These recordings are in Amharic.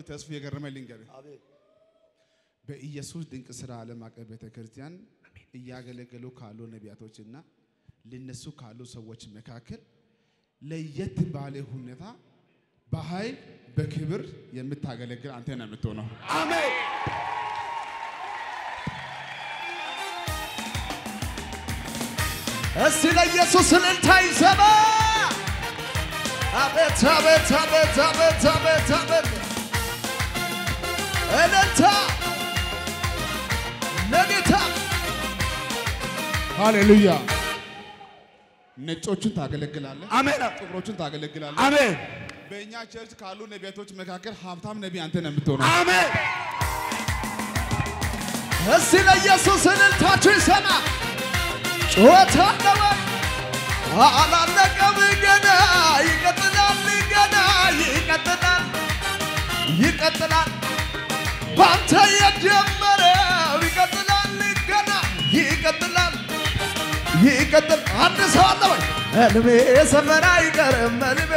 ተስፉ የገረመ ልንገር አቤት በኢየሱስ ድንቅ ስራ ዓለም አቀፍ ቤተ ክርስቲያን እያገለገሉ ካሉ ነቢያቶችና ሊነሱ ካሉ ሰዎች መካከል ለየት ባለ ሁኔታ በኃይል በክብር የምታገለግል አንተ ነው የምትሆነው። አሜን እስቲ ለኢየሱስ እልልታ ይሰማ። አቤት አቤት አቤት አቤት አቤት አቤት እልልታ ለጌታ ሃሌሉያ። ነጮቹን ታገለግላለህ፣ አሜን ጥቁሮቹን ታገለግላለህ። አሜን በእኛ ቸርች ካሉ ነቢያቶች መካከል ሀብታም ነቢይ አንተ ነው የምትሆነው። አሜን። እስቲ ለኢየሱስ እልልታችሁ ይሰማ። ጩኸት አለወ አላለቀም ገና ይቀጥላል ገና ይቀጥላል ይቀጥላል ባንተ የጀመረው ይቀጥላል ገና ይቀጥላል ይቀጥል አንድ ሰው አለ ወይ ህልሜ ሰፈር አይቀርም ህልሜ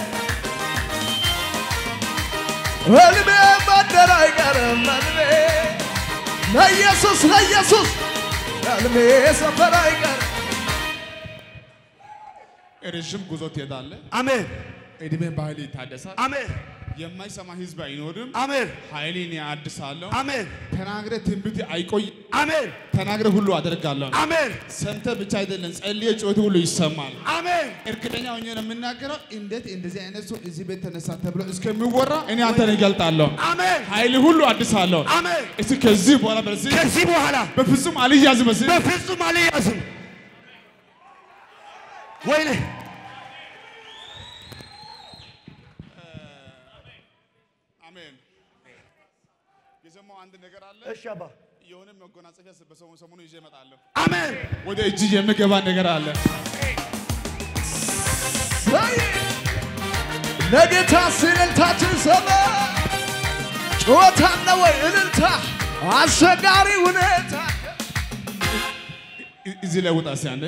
ህልሜ መንደር አይቀርም ህልሜ ለኢየሱስ ለኢየሱስ ህልሜ ሰፈር አይቀርም ረዥም ጉዞ ትሄዳለህ። አሜን እድሜ ባህል ይታደሳል። አሜን የማይሰማ ህዝብ አይኖርም። አሜን ኃይሌን ያድሳለሁ። አሜን ተናግረ ትንቢት አይቆይ። አሜን ተናግረ ሁሉ አደርጋለሁ። አሜን ሰምተ ብቻ አይደለም ጸልየ ጩኸት ሁሉ ይሰማል። አሜን እርግጠኛ ሆኜ ነው የምናገረው። እንዴት እንደዚህ አይነት ሰው እዚህ ቤት ተነሳ ተብሎ እስከሚወራ እኔ አንተን እገልጣለሁ። አሜን ኃይል ሁሉ አድሳለሁ። አሜን እስቲ ከዚህ በኋላ በዚህ ከዚህ በኋላ በፍጹም አልያዝም። በዚህ በፍጹም አልያዝም። ወይኔ አሜን። የሰማው አንድ ነገር አለ። እሺ አባ የሆነ መጎናጸፊያ በሰሙ ሰሞኑ ይዤ እመጣለሁ። አሜን ወደ እጅ የሚገባ ነገር አለ። ሰይ ለጌታ እልልታችን ሰማ ጩኸት አለ ወይ እልልታ አስቸጋሪ ሁኔታ እ- እዚህ ላይ ውጣ እስኪ አንዴ።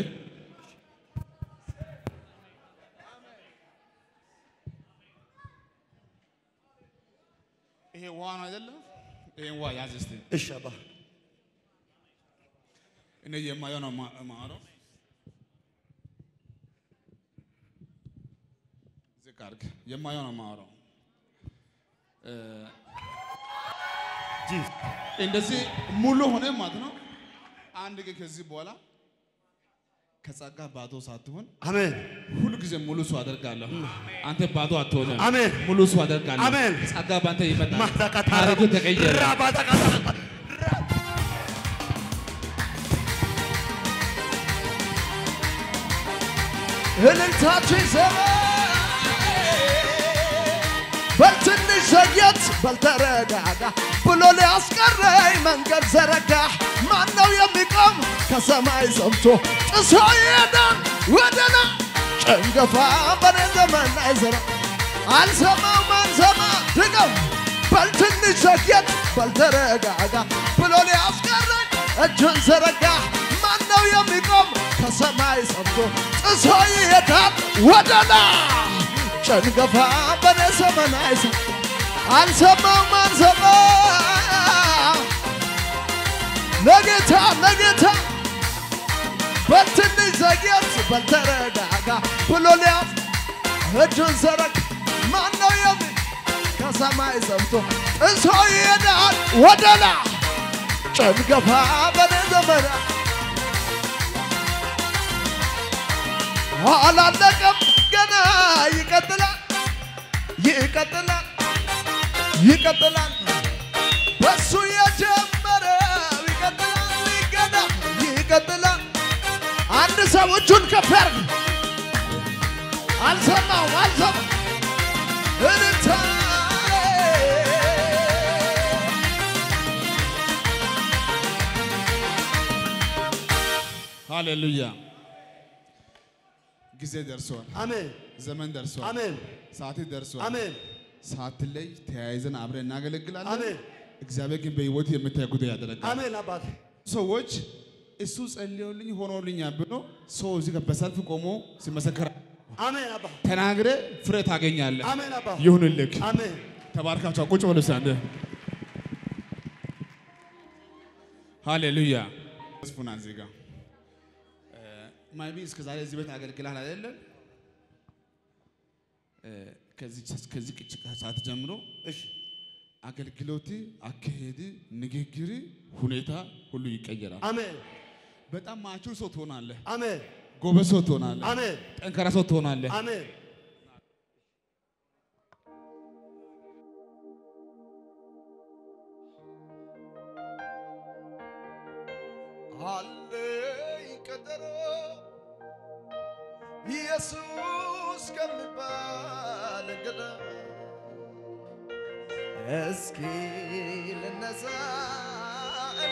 ይሄ ውሃ ነው አይደለም? ይሄን ውሃ ያዝ እስቲ። እሺ አባ እኔ የማየው ነው ማ- የማወራው። ዝቅ አድርግ። የማየው ነው የማወራው። እ፣ እንደዚህ ሙሉ ሆነ ማለት ነው። አንድ ግን ከዚህ በኋላ ከጸጋ ባዶ ሳትሆን አሜን ሁሉ ጊዜ ሙሉ ሰው አደርጋለሁ። አንተ ባዶ አትሆንም። አሜን። ሙሉ ሰው አደርጋለሁ። አሜን። ጸጋ ባንተ ይመጣል። ማታቃታ ታሪክ ተቀየረ። ራባታቃታ እልልታችሁ ይሰማ በትንሽ ዘግየት በልተረጋጋ ብሎ ሊያስቀረኝ መንገድ ዘረጋ። ማን ነው የሚቆም ከሰማይ ሰምቶ ጥሶ ይሄዳል ወደና ጭንገፋ በኔ ዘመን አይዘራ አልሰማም አልሰማ ድገም በልትንሽ ዘግየት በልተረጋጋ ብሎ ሊያስቀረኝ እጁን ዘረጋ። ማን ነው የሚቆም ከሰማይ ሰምቶ ጥሶ ይሄዳል ወደና ጭንገፋ በኔ ዘመን አይሰ አልሰማም አልሰማ ለጌታ ለጌታ በትንሽ ዘግየት በልተረጋጋ ብሎ ሊያፍ እጁን ዘረግ ማን ነው የሚ ከሰማይ ሰምቶ ጥሶ ይሄዳል ወደላ ጭንገፋ በኔ ዘመን አላለቀም ገና ይቀጥላል ይቀጥላል ይቀጥላል በሱ የጀመረው ይቀጥላል ገና ይቀጥላል አንድ ሰው እጁን ከፍ ያርግ አልሰማውም አልሰማም እልልታ ሃሌሉያ። ጊዜ ደርሷል። አሜን ዘመን ደርሷል። አሜን ሰዓት ደርሷል። አሜን ሳትለይ ተያይዘን አብረን እናገለግላለን። አሜን እግዚአብሔር ግን በሕይወት የምታይ ጉዳይ ያደረጋል። አሜን አባቴ ሰዎች እሱ ጸልዮልኝ ሆኖልኛል ብሎ ሰው እዚህ ጋር በሰልፍ ቆሞ ሲመሰከር አሜን አባ ተናግረ ፍሬ ታገኛለህ። አሜን አባ ይሁንልህ። አሜን ተባርካቸው ቁጭ በሉ እስኪ አንዴ። ሃሌሉያ ስፑና እዚህ ጋር ማይቢ እስከ ዛሬ እዚህ ቤት አገልግላል አይደለም? ከዚህ ከዚህ ሰዓት ጀምሮ እሺ አገልግሎት፣ አካሄድ፣ ንግግር፣ ሁኔታ ሁሉ ይቀየራል። አሜን በጣም ማቹር ሰው ትሆናለህ። አሜን ጎበዝ ሰው ትሆናለህ። አሜን ጠንካራ ሰው ትሆናለህ። አሜን አለኝ ቀጠሮ ኢየሱስ ከሚባል እንግዳ እስኪ ልነሳ እኔ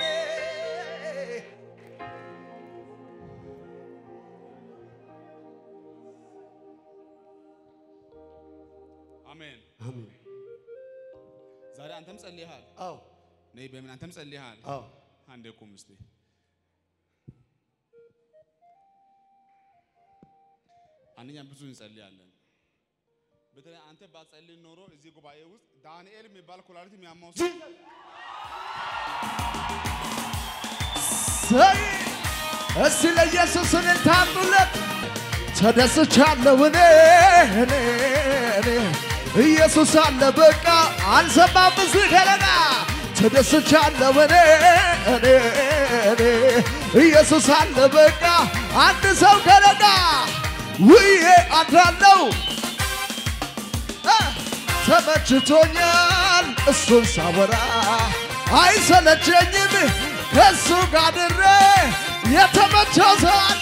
አሜን። አሜን ዛሬ አንተም ጸልይሃል። አዎ ነይ በምን አንተም ጸልይሃል። አዎ አንዴ ቁም እስቲ። አንደኛ ብዙ እንጸልያለን። በተለይ አንተ ባጸልይ ኖሮ እዚህ ጉባኤ ውስጥ ዳንኤል የሚባል ኩላሊት የሚያማው ሰው ሰይ እስቲ ለኢየሱስ እልልታ አምጡለት። ተደስቻለሁ እኔ እኔ እኔ ኢየሱስ አለ በቃ አልሰማም እዚህ ከለና ተደስቻለሁ እኔ እኔ እኔ ኢየሱስ አለ በቃ አንድ ሰው ከለና ውዬ አድራለሁ እ ተመችቶኛል እሱን ሳወራ አይሰለቸኝም ከእሱ ጋር ድሬ የተመቸው ሰው አለ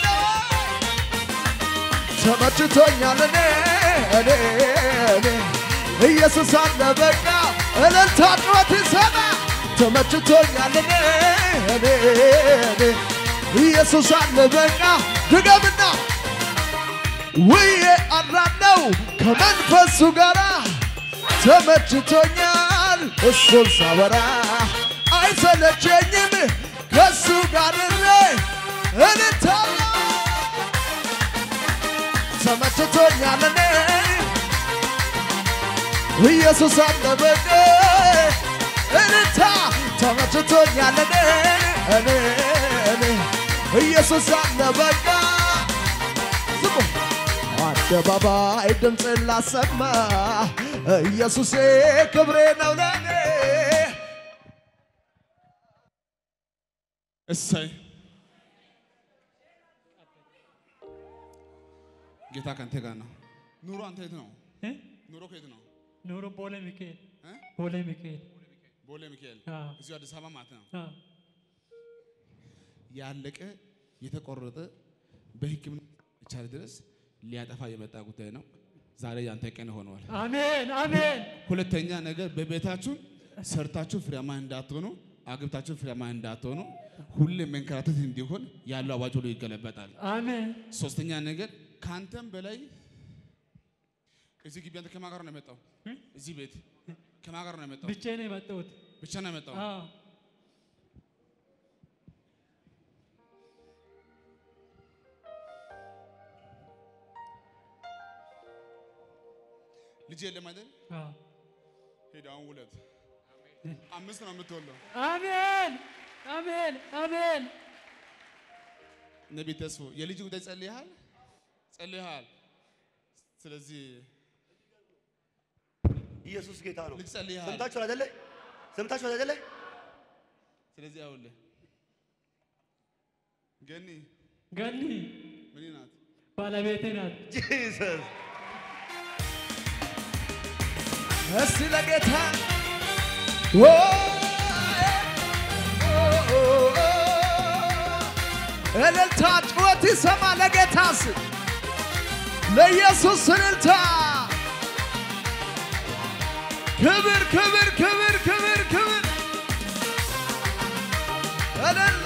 ተመችቶኛል እኔ እኔ እኔ ኢየሱስ አለ በቃ እልልታ ጩኸት ይሰማ ተመችቶኛል እኔ እኔ እኔ ኢየሱስ አለ በቃ ድገምና ውዬ አድራለሁ ከመንፈሱ ጋር ተመችቶኛል እሱን ሳወራ አይሰለቸኝም ከሱ ጋር ድሬ እልልታለሁ ተመችቶኛል እኔ ኢየሱስ አለ በቃ እልልታ ተመችቶኛል እኔ እኔ እኔ ኢየሱስ አለ በቃ ዝሙ አደባባይ ድምፅን ላሰማ ኢየሱሴ ክብሬ ነው ለኔ እሰይ ጌታ ከአንተ ጋር ነው። ኑሮ አንተ የት ነው? እ? ኑሮ ከየት ነው? ኑሮ ቦሌ ሚካኤል እ? ቦሌ ሚካኤል ቦሌ ሚካኤል አዎ። እዚሁ አዲስ አበባ ማለት ነው። አዎ። ያለቀ የተቆረጠ በሕክምና ይቻል ድረስ ሊያጠፋ የመጣ ጉዳይ ነው። ዛሬ ያንተ ቀን ሆኗል። አሜን አሜን ሁለተኛ ነገር በቤታችሁ ሰርታችሁ ፍሬያማ እንዳትሆኑ፣ አግብታችሁ ፍሬያማ እንዳትሆኑ፣ ሁሌ መንከራተት እንዲሆን ያለው አዋጅ ሁሉ ይገለበጣል። አሜን ሶስተኛ ነገር ከአንተም በላይ እዚህ ግቢ አንተ ከማን ጋር ነው የመጣው? እዚህ ቤት ከማን ጋር ነው የመጣው? ብቻዬን ነው የመጣሁት። ብቻ ነው የመጣው። አዎ ልጅ የለም አይደል? አዎ። ሄድ አሁን ውለት አምስት ነው የምትወለው። አሜን አሜን አሜን ነቢይ ተስፎ የልጅ ጉዳይ ጸልይሃል ጸልይሃል። ስለዚህ ኢየሱስ ጌታ ነው። ልጅ ጸልይሃል። ሰምታችኋል አይደለ? ሰምታችኋል አይደለ? ስለዚህ አውልህ ገኒ ገኒ ምን ናት? ባለቤቴ ናት። ጂሰስ እስቲ ለጌታ ኦ፣ ኦ፣ ኦ፣ እልልታ ጩኸት ይሰማ ለጌታስ ለኢየሱስ እልልታ ክብር ክብር ክብር ክብር ክብር እልል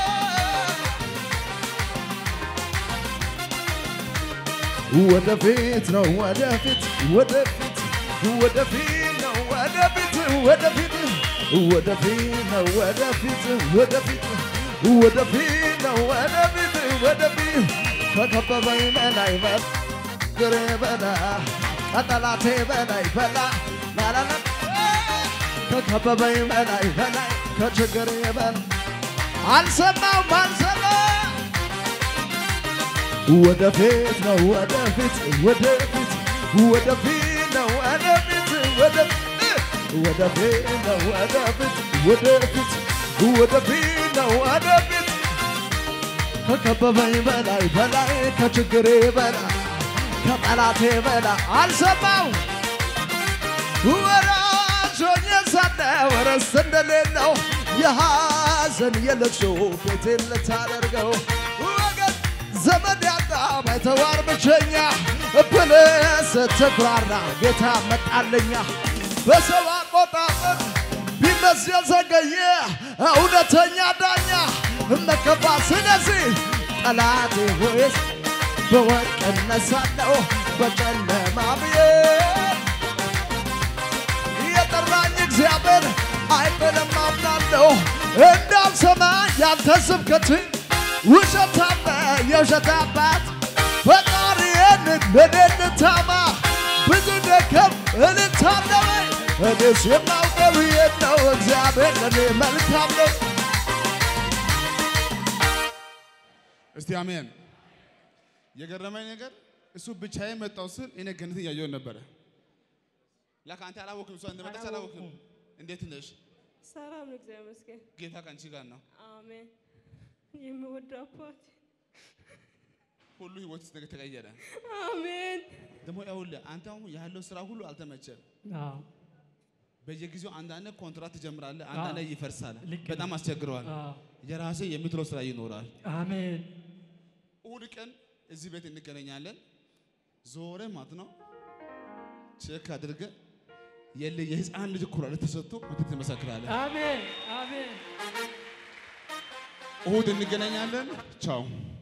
ወደፊት ነው ወደፊት ወደፊት ወደፊት ነው ወደፊት ወደፊት ወደፊት ነው ወደፊት ወደፊት ወደፊት ነው ወደፊት ወደፊት ከከበበኝ በላይ በግሬ በላ ከጠላቴ በላይ በላ ላላላ ከከበበኝ በላይ በላይ ከችግር በላይ አልሰማም አልሰማም ወደፊት ነው ወደፊት ወደፊት ወደፊት ነው ወደፊት ወደፊት ወደፊት ነው ወደፊት ወደፊት ወደፊት ነው ወደፊት ከከበበኝ በላይ በላይ ከችግሬ በላይ ከጠላቴ በላይ አልሰማው ወራሽ ሆኜ ሳለ ወረስ እንደሌለው የሐዘን የለቅሶ ቤቴን ልታደርገው ወገን ዘመድ ያጣ ባይተዋር ብቸኛ ብለህ ስትኩራራ ጌታ መጣለኛ በሰው አቆጣጠር ቢመስል ዘገየ እውነተኛ ዳኛ መከፋ ስለዚህ ጠላቴ ሆይስ በወርቅ እነሳለሁ በጨለማ ብዬ የጠራኝ እግዚአብሔር አይጥልም አምናለሁ እንዳልሰማ ያንተ ስብከት ውሸታም የውሸት አባት ፈጣሪዬን ለኔ ልታማ ብዙ ደከም እልታለሁ እኔስ የማውቀው ይሄን ነው እግዚአብሔር ለኔ መልካም ነው እስቲ አሜን። የገረመኝ ነገር እሱ ብቻዬን መጣው ስል እኔ ገነት እያየሁ ነበረ። ለካ አንተ አላወቅም፣ እሷ እንደመጣች አላወቅም። እንዴት ነሽ? ሰላም ነው፣ እግዚአብሔር ይመስገን። ጌታ ከአንቺ ጋር ነው። አሜን። የምወደው አባት ሁሉ ህይወት ነገር ተቀየረ። አሜን። ደግሞ ይኸውልህ አንተ አሁን ያለው ስራ ሁሉ አልተመቸም። አዎ በየጊዜው አንዳንድ ኮንትራት ትጀምራለህ፣ አንዳንድ ይፈርሳል። ልክ ነው። በጣም አስቸግረዋል። አዎ የራሴ የምትለው ስራ ይኖራል። አሜን እሑድ ቀን እዚህ ቤት እንገናኛለን። ዞረ ማለት ነው ቼክ አድርገ የለ የህፃን ልጅ ኩላሊት ተሰጥቶ መተት ትመሰክራለህ። አሜን አሜን እሑድ እንገናኛለን። ቻው